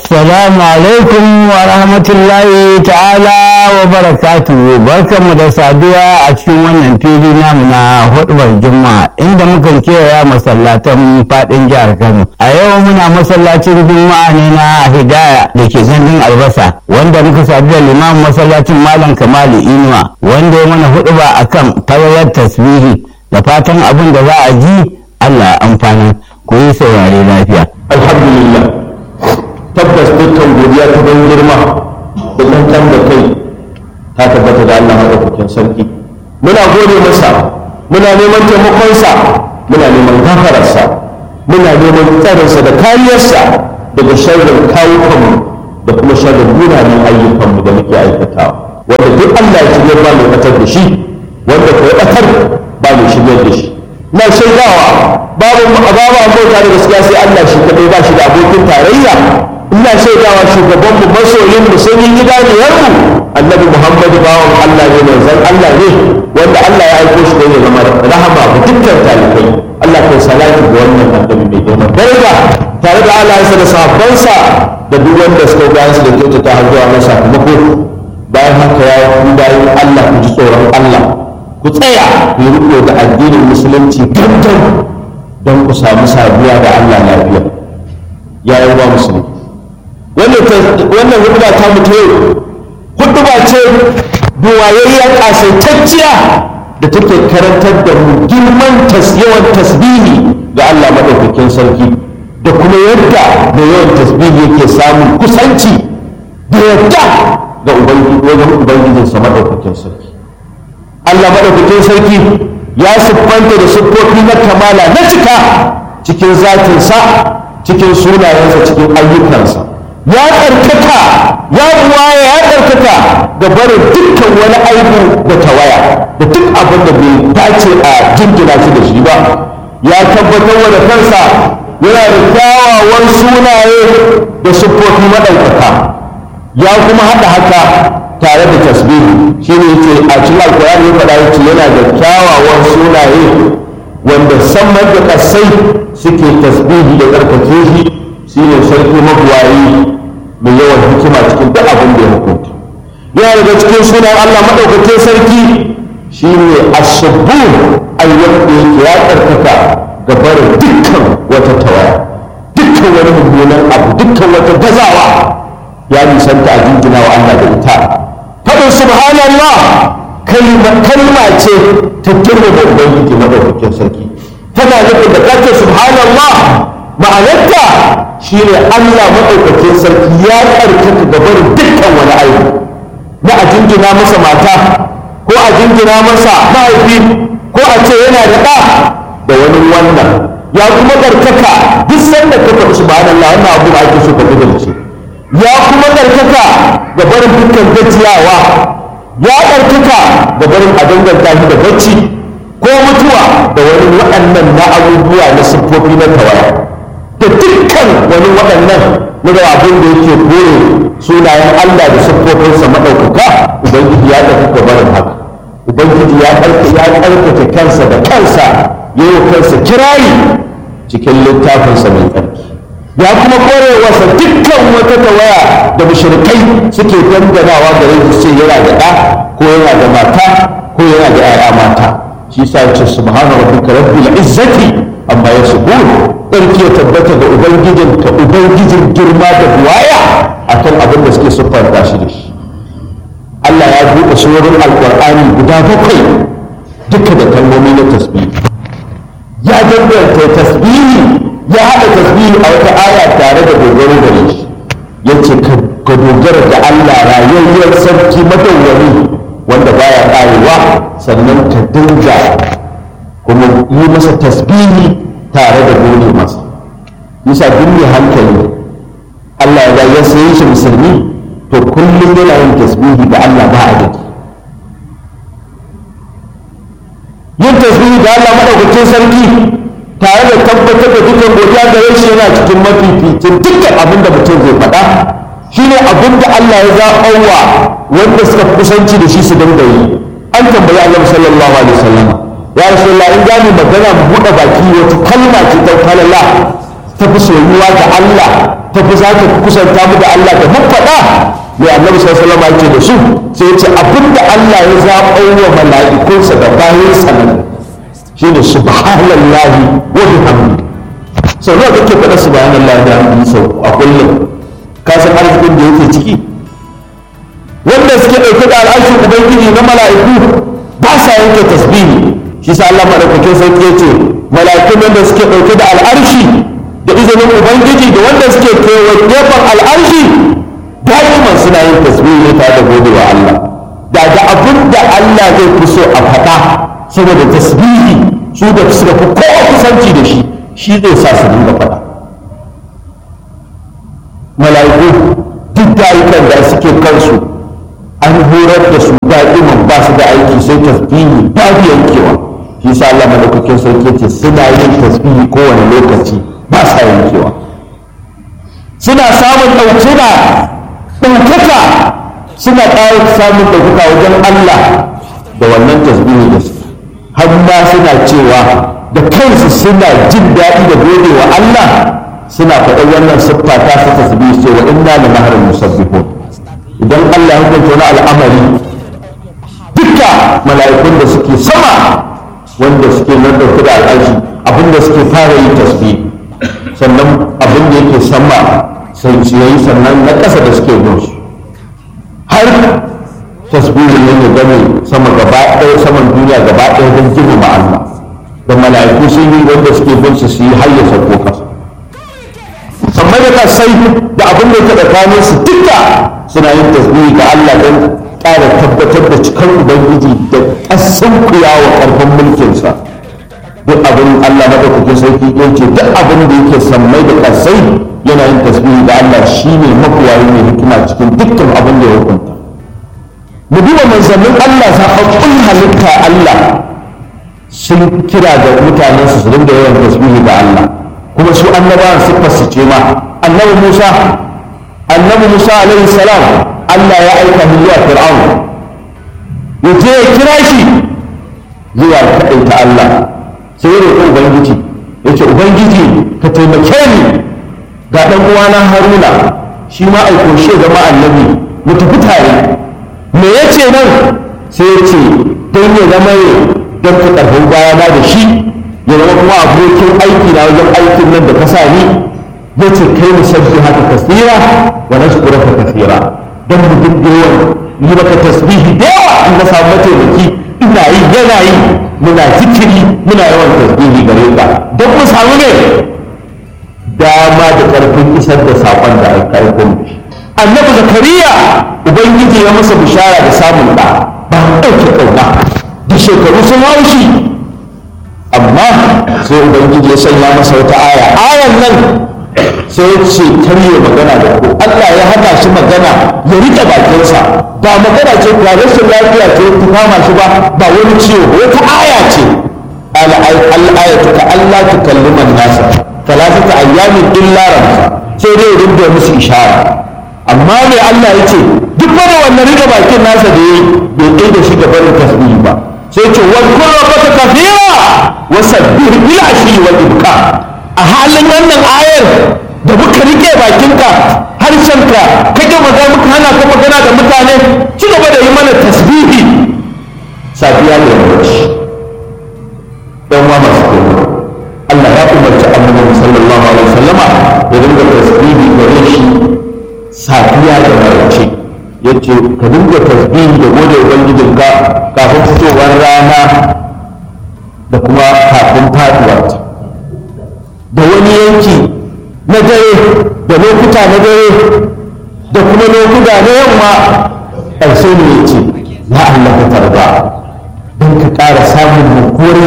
Assalamu alaikum wa rahmatullahi ta'ala wa barakatuhu barkanmu da saduwa a cikin wannan fili namu na hudubar juma'a inda mukan kewaya masallatan fadin jihar Kano. A yau muna masallacin juma'a ne na Hidaya da ke gandun albasa wanda muka sadu da limamin masallacin Malam Kamalu Inuwa wanda ya mana huduba akan falalar tasbihi da fatan abin da za a ji Allah ya amfana ku yi saurare lafiya. alhamdulillah tabbas dukkan godiya ta ban girma da kankan da kai ta tabbata da Allah madaukakin sarki muna gode masa muna neman taimakonsa muna neman gafararsa muna neman tsarinsa da kariyarsa daga sharrin kawukanmu da kuma sharrin munanan ayyukanmu da muke aikatawa wanda duk Allah ya shirya ba mai batar da shi wanda ko batar ba mai shigar da shi na shaidawa babu babu abota da gaskiya sai Allah shi kadai ba shi da abokin tarayya ina shaidawa shugaban mu masoyin mu sun yi gidaniyar mu annabi Muhammad bawan Allah ne manzon Allah ne wanda Allah ya aiko shi don ya zama rahama ga dukkan talibai Allah kai salati ga wannan annabi mai girma daraja tare da Allah da sahabbansa da duk wanda suka ga su da kyautata har zuwa na sakamako bayan haka ya ku bayan Allah ku ji tsoron Allah ku tsaya ku yi riko da addinin musulunci gangan don ku samu saduwa da Allah lafiya ya yi wa musulmi wannan huduba ta mutu yau huduba ce duwayayya kasaitacciya da take karantar da mu girman yawan tasbihi ga Allah maɗaukakin sarki da kuma yadda da yawan tasbihi yake samun kusanci da yadda ga wajen ubangijinsa maɗaukakin sarki Allah maɗaukakin sarki ya siffanta da siffofi na kamala na cika cikin zatinsa cikin sunayensa cikin ayyukansa ya tsarkaka ya buwaya ya tsarkaka da barin dukkan wani aibu da tawaya da duk abin da bai dace a jingina shi da shi ba ya tabbatar wa da kansa yana da kyawawan sunaye da siffofi maɗaukaka ya kuma haɗa haka tare da tasbihi shi ne yake a cikin alkur'ani ya faɗa yace yana da kyawawan sunaye wanda samar da kasai suke tasbihi da tsarkake shi shi ne sarki mabuwayi mai yawan hikima cikin duk abin da ya hukunta yana daga cikin sunan Allah maɗaukakin sarki shi ne ashabu ai wanda yake ya tsarkaka ga barin dukkan wata tawaya dukkan wani mummunan abu dukkan wata gazawa ya nisanta a jingina wa Allah da ita faɗin subhanallah kalma ce ta girma da ubangiji madaukakin sarki tana nufin da kace subhanallah ma'anarta shine Allah madaukakin sarki ya tsarkaka gabar dukkan wani aibu na a jingina masa mata ko a jingina masa mahaifi ko a ce yana da ɗa da wani wannan ya kuma tsarkaka duk sanda ka faɗi subhanallah wannan abu da ake so ka gudunce ya kuma tsarkaka ga barin dukkan gajiyawa ya ɗarkaka ga barin a danganta shi da bacci ko mutuwa da wani waɗannan na abubuwa na siffofi na tawaya da dukkan wani waɗannan na da abin da yake kore sunayen Allah da siffofinsa maɗaukaka ubangiji ya ɗarkaka barin haka ubangiji ya ɗarkake kansa da kansa ya yi kansa kirari cikin littafinsa mai tsarki ya kuma kore wasa dukkan wata tawaya da mushrikai suke danganawa gare su ce yana da ɗa ko yana da mata ko yana da ƴaƴa mata shi yasa ya ce subhana rabbika rabbil izzati amma yasifun ɗarki ya tabbata ga ubangijin ka ubangijin girma da buwaya akan abin da suke siffanta shi da shi Allah ya buɗe surorin alƙur'ani guda bakwai duka da kalmomi na tasbihi ya danganta tasbihi ya haɗa tasbihi a wata aya tare da dogaro gare shi ya ce ka dogara da Allah rayayyar sarki madawwami wanda baya ƙarewa sannan ka dinga kuma yi masa tasbihi tare da gode masa yasa duk mai hankali Allah ya ya sayi shi musulmi to kullum yana yin tasbihi da Allah ba a jiki yin tasbihi da Allah madaukakin sarki tare da tabbatar da dukkan godiya da shi yana cikin mafificin dukkan abin da mutum zai faɗa shine abin da Allah ya zaɓawa wanda suka kusanci da shi su dinga yi an tambayi Allah sallallahu alaihi wasallam ya rasulullah in gani magana mu buɗe baki wata kalma ce ta falala ta fi soyuwa ga Allah ta fi za ta kusanta mu da Allah da mun faɗa mai annabi sallallahu alaihi wasallam da su sai ya ce abinda Allah ya zaɓo wa mala'ikunsa da bayan sanan shine subhanallahi wa bihamdi sau nawa kake faɗa subhanallahi da hamdi sau a kullum ka san arzikin da yake ciki wanda suke ɗauke da al'arshin ubangiji na mala'iku ba sa yanke tasbihi shi sa Allah madaukakin sarki ya ce mala'ikun wanda suke ɗauke da al'arshi da izinin ubangiji da wanda suke kewa gefen al'arshi da'iman suna yin tasbihi ne tare da gode wa Allah da da abin da Allah zai fi so a faɗa saboda tasbihi su da suka fi kowa kusanci da shi shi zai sa su dinga faɗa mala'iku duk dayukan da suke kansu an horar da su da'iman ba su da aiki sai tasbihi babu yankewa shi sa Allah madaukakin sarki ce suna yin tasbihi kowane lokaci ba sa yankewa suna samun ɗaukuna ɗaukaka suna ƙara samun ɗaukaka wajen Allah da wannan tasbihi da su har ma suna cewa da kansu suna jin daɗi da gode wa Allah suna faɗa wannan siffa ta su tasbihi ce wa inna la mahrul musabbihun idan Allah ya hukunta wani al'amari duka mala'ikun da suke sama wanda suke nan ɗauke da al'aji abinda suke fara yi tasbih sannan abin da yake sama sai ciyayi sannan na ƙasa da suke bin su har tasbihin ne ya game sama gaba ɗaya saman duniya gaba ɗaya don girmama Allah da mala'iku sun yi wanda suke bin su su yi har ya sauko kasa amma da kasai da abin da ya tsakanin su duka suna yin tasbihi ga Allah don ƙara tabbatar da cikar ubangiji da ƙasan kuyawa ƙarfin mulkinsa duk abin Allah madaukakin sarki ya ce duk abin da yake sammai da kasai yana yin tasbihi ga Allah shine makuwayi mai hikima cikin dukkan abin da ya hukunta mu duba manzannin Allah zaɓaɓɓun halitta Allah sun kira da mutanen su su dinga yawan tasbihi ga Allah kuma su annabawan siffar su ce ma annabi Musa annabi Musa alaihi salam Allah ya aika mu zuwa Fir'aun ya je ya kira shi zuwa kaɗaita Allah sai ya roƙi Ubangiji ya ce Ubangiji ka taimake ni ga ɗan uwana Haruna shi ma aiko shi zama annabi mu tafi tare me ya ce nan sai ya ce don ya zama ne don ka ƙarfin bayana da shi ya zama kuma abokin aiki na wajen aikin nan da ka sa ni ya ce kai mu sabbi haka kasira wa nashkuraka kasira don mu duk yawan yi maka tasbihi da yawa in na samu mataimaki ina yi yana yi muna zikiri muna yawan tasbihi gare ka don mu samu ne dama da ƙarfin isar da saƙon da aka aiko mu annabi zakariya ubangiji ya masa bishara da samun ɗa ba ɗauke ƙauna da shekaru sun haushi amma sai ubangiji ya sanya masa wata aya ayan nan sai ya ce karye magana da ku Allah ya hana shi magana ya rike bakinsa ba magana ce ba rashin lafiya ce ta kama shi ba ba wani ciwo ba wata aya ce al-ayatu ka Allah ta kalliman nasa talatata ayyamin illa ramsa sai dai rinda musu ishara amma me Allah ya ce duk wani wannan rike bakin nasa da yayi bai kai da shi ga barin tasbihi ba sai ce wa kullu rabbaka kafira wa sabbih bil ashi wal ibka a halin wannan ayar da muka rike bakinka harshenka kake magana muka hana ka magana da mutane ci gaba da yi mana tasbihi safiya da yammaci dan wa masu kuma Allah ya umarci annabi sallallahu alaihi wasallama ya dinga tasbihi gare shi safiya da maraice yace ka dinga tasbihi da gode ubangijinka kafin fitowar rana da kuma kafin faduwarta da wani yanki na dare da lokuta na dare da kuma lokuta na yamma ƙarshe ne ya ce ya Allah ka tarba don ka ƙara samun nukuwar